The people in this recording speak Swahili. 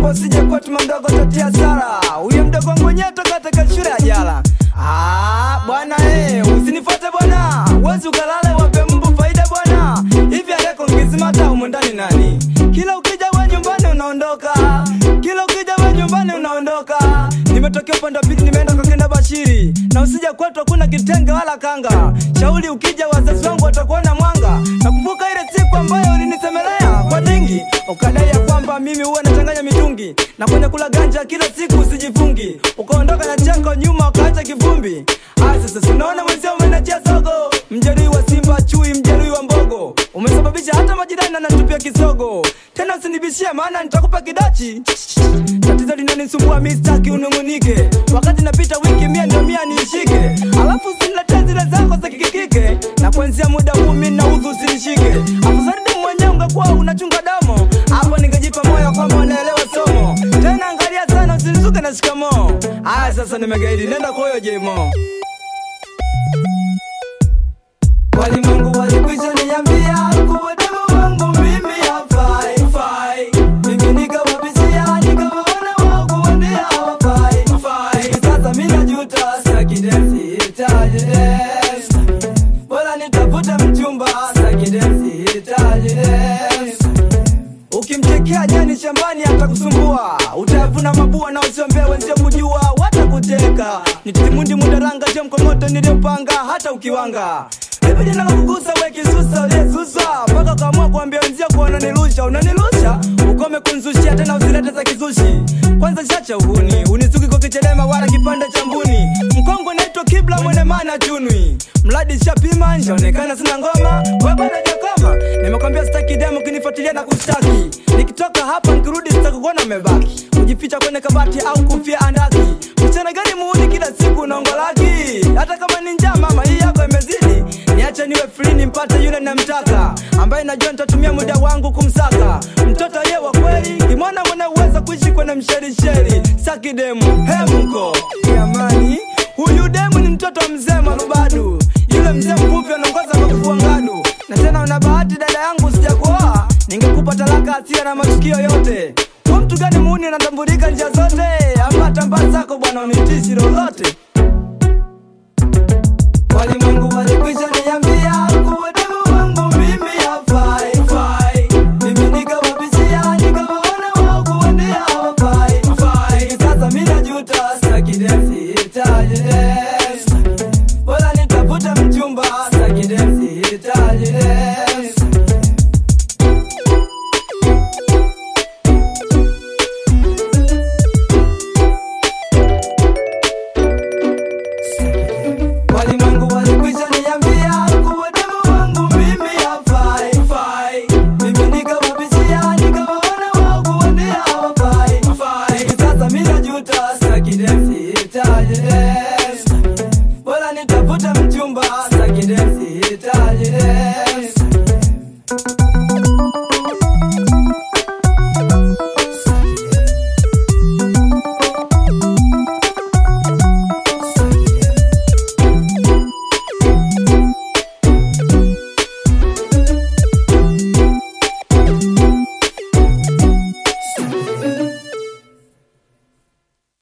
naomba usije kwetu mdogo tatia sara huyo mdogo wangu mwenyewe toka katika shule ya jala Ah, bwana eh, usinifuate bwana wezi ukalale wape mbu faida bwana hivi aleko ngizimata humu ndani nani kila ukija we nyumbani unaondoka kila ukija we nyumbani unaondoka nimetokea upande wa pili nimeenda kwa kenda bashiri na usija kwetu hakuna kitenge wala kanga shauli ukija wazazi wangu watakuona mwanga nakumbuka ile siku ambayo ulinisemelea kwa dingi ukadai ya kwamba mimi huwa nachanganya mitungi na kwenye kula ganja kila siku usijifungi ukaondoka na cheko nyuma ukaacha kivumbi aya sasa sinaona mwenzio umenachia sogo mjeruhi wa simba chui mjeruhi wa mbogo umesababisha hata majirani anatupia kisogo tena usinibishie maana nitakupa kidachi tatizo linanisumbua mistaki unung'unike wakati napita wiki mia ndio mia niishike alafu usiniletee zile zako za kikikike na kuanzia muda huu mi naudhu usinishike afusaridi mwenyewe ungekuwa unachunga damo hapo ningejipa moyo kwamba unaelewa somo tena angalia sana usinizuke na shikamoo aya sasa nimegaidi nenda kwa huyo jemo walimwengu walikwisha niambia kuwa demo wangu mimi hafai fai. mimi nikawapishia nikawaona wao kuambia hawafai fai. Hivi sasa mi najuta sitaki dance, sihitaji dance. bora nitafute mchumba sitaki dance, sihitaji dance. ukimtekea jani shambani atakusumbua utayavuna mabua na usiombea wenzio kujua watakuteka nitimundi mudaranga je mkomoto niliyopanga hata ukiwanga hivi jina la kugusa we kisusa uliyesusa mpaka ukaamua kuambia wenzio kuwa unanilusha unanilusha ukome kunzushia tena usilete za kizushi kwanza shacha uhuni unisuki kwa kichelema wala kipande cha mbuni mkongo naitwa kibla mwene mana chunwi mradi shapima njaonekana sina ngoma we bado jakoma nimekwambia sitaki demo kinifuatilia na kushtaki nikitoka hapa nikirudi sitakukuona umebaki kujificha kwenye kabati au kufia andaki mchana gani muuni kila siku unaongolaki hata kama ni njaa mama hii yako imezidi niache niwe free nimpate yule namtaka ambaye najua nitatumia muda wangu kumsaka mtoto ye wa kweli kimwana mwenye uwezo kuishi kwenye msherisheri saki demu hemko jamani huyu demu ni mtoto wa mzee marubadu yule mzee mvuvi anaongoza kwa kufua ngadu na tena una bahati dada yangu sijakuoa ningekupa talaka asia na matukio yote kwa mtu gani muuni anatambulika njia zote ama tambaa zako bwana unitishi lolote walimwengu walikwisha niambia kuwa demu wangu mimi hafai fai. mimi nikawapishia nikawaona wao kuwandia hawafai fai. hivi sasa mi najuta sitaki dance, sihitaji dance. bora nitafute mchumba sitaki dance, sihitaji dance. walimwengu walikwisha niambia kuwa demu wangu mimi hafai fai. mimi nikawapishia nikawaona wao kuwandia hawafai fai. hivi sasa mi najuta sitaki dance, sihitaji dance.